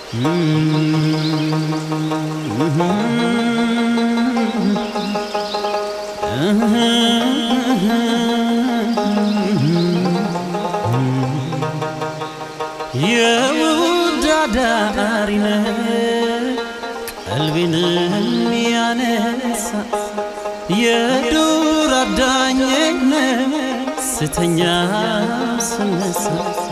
የውዳዳሪነ ቀልቤን የሚያነሳ የዱር አዳኘነ ስተኛ ስነሳ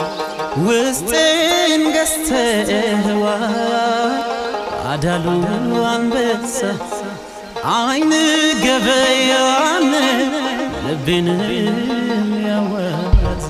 ውስጤን ገዝተህዋ አዳሉ አንበሳ አይን ገበያን ልቤን ያዋት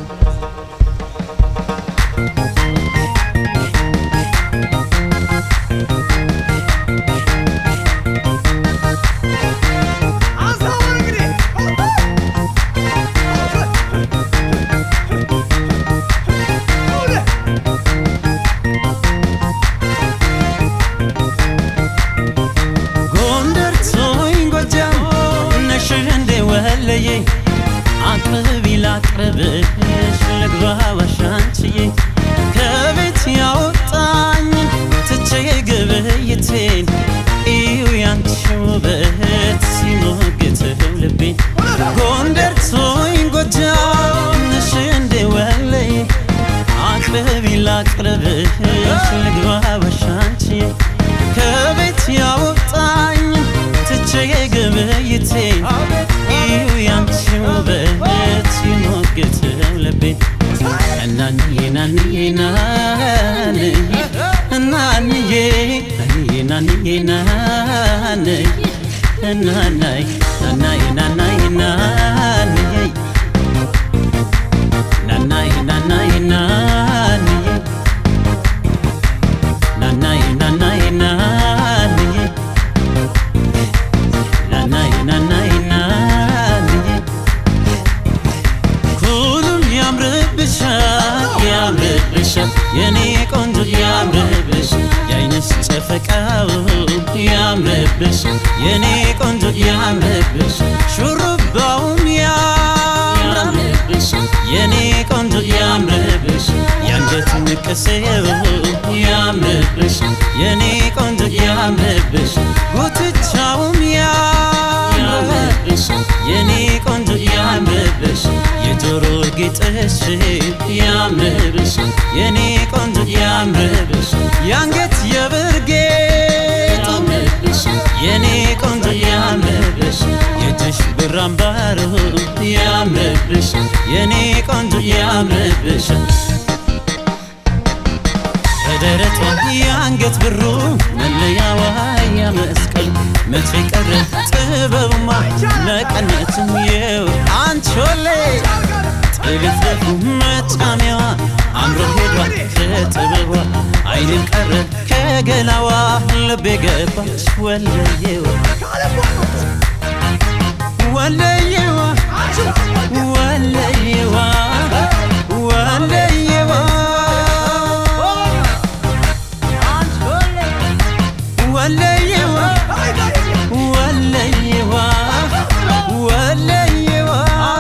ጎንደር ቶኝ ጎጃም ነሽ እንዴ ወለዬ አቅርቢ ላቅርብሽ ልግባ ዋሻንችዬ ከቤት ያወጣኝ ትቼ ግብይቴን እዩ ያንቺ ውበት ሲሞግተው ልቤን ጎንደር ቶኝ ጎጃም ነሽ እንዴ ወለዬ አቅርቢ ላቅርብሽ ልግባ ዋሻንችዬ ከቤት ያወጣኝ ትቼ ግብይቴን እዩ ያንቺ ውበት ሲሞግተው ልቤን እናንዬ ናንዬ ናንዬ እናንዬ ናንዬ ናንዬ ናንዬ እናናይ ናናይ ናናይ ናንዬ ናናይ ናናይ ናንዬ ናናይ ናናይ ናንዬ ናናይ ናናይ ናንዬ ሁሉም ያምርብሻል ያምርብሻል የኔ ቆንጆ ያምርብሻል የአይንሽ ጨፈቃው ያምርብሻል የኔ ቆንጆ ያምርብሻል ሹሩባውም ያምርብሻል የኔ ቆንጆ ያምርብሻል የአንገት ንቅሴው ያምርብሻል የኔ ቆንጆ ያምርብሻል ጉትቻውም ያምርብሻል የኔ ቆንጆ ያምርብሻል የጆሮ ጌጥሽ ያምርብሻል የኔ ቆንጆ ያምርብሻል የአንገት የብር ጌጡ የኔ ቆንጆ ያምርብሻል የእጅሽ ብር አምባሩ ያምርብሻል የኔ ቆንጆ ያምርብሻል በደረቷ የአንገት ብሩ መለያዋ ያመስቀል መቼ ቀረ ጥበብማ መቀነትም የው አንቾሌ ጥልፍልፉ መጫሚያዋ አምሮ ሄዷል ከጥበቧ አይንም ቀረ ከገላዋ ልቤ ገባች ወለየዋ ወለየዋ ወለየዋ ወለየዋ ወለየዋ ወለየዋ ወለየዋ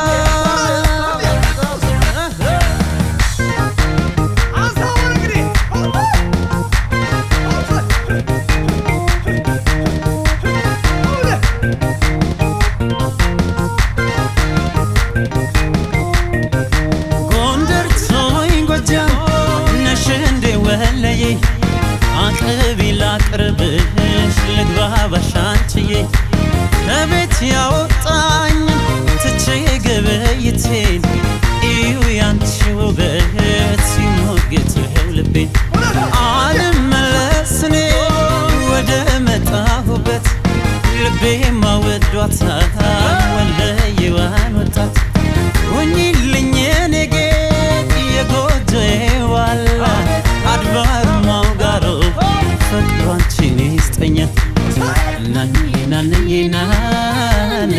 ጎንደር ቶኝ ጎጃም ነሽ እንዴ ወለዬ አቅርቢ ላቅርብሽ ልግባ ባሻንችዬ ከቤት ያወጣኝ ትቼ ግብይቴን እዩ ያንቺ ውበት ሲሞግተው ልቤን አልመለስኔ ወደ መጣሁበት ልቤ ማወዷታል ወለየዋን ወጣት ሁኚልኝ የኔ ጌጥ የጎጆዬ ዋላ አድባር ማውጋሮ ፍቅሯንቺን ይስጠኛ ናንዬ ናንዬ ናንዬ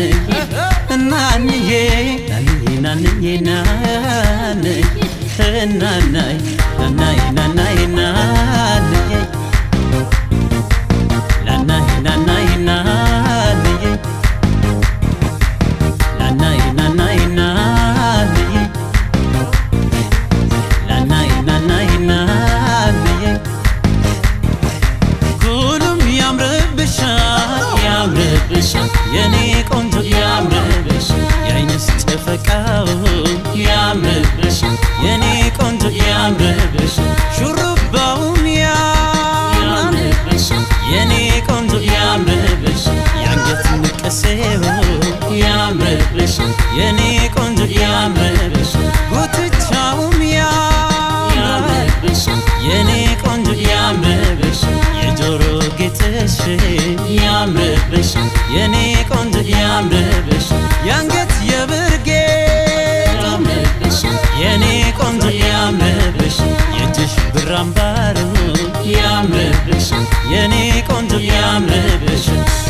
ያምርብሽ የኔ ቆንጆ ያምርብሽ የአንገት የብርጌጥ የኔ ቆንጆ ያምርብሽ የእጅሽ ብር አምባሩ ያምርብሽ የኔ ቆንጆ ያምርብሽ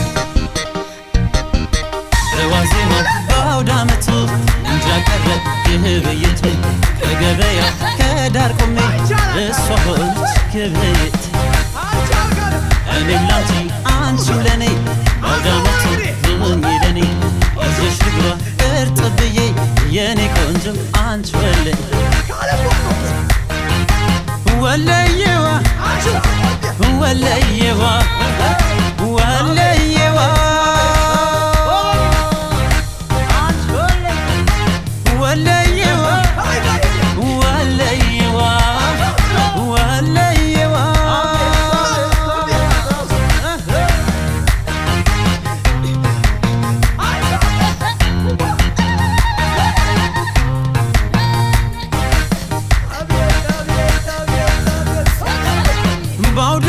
በዋዜማው በአውደ ዓመቱ እንጃ ቀረ ግብይቱ ከገበያ ከዳር ቆሜ እሷ ሆነች ግብይት እኔም ላንቺ አንቺም ለኔ በአውደ ዓመቱ ሁኚ ለኔ ይዘሽ ልግባ እርጥብ ብዬ የኔ ቆንጆ አንቺ ወለኝ ወለየዋ ወለየዋ ወለየዋ ወለየዋ ወለየዋ ወለየዋ በአውደ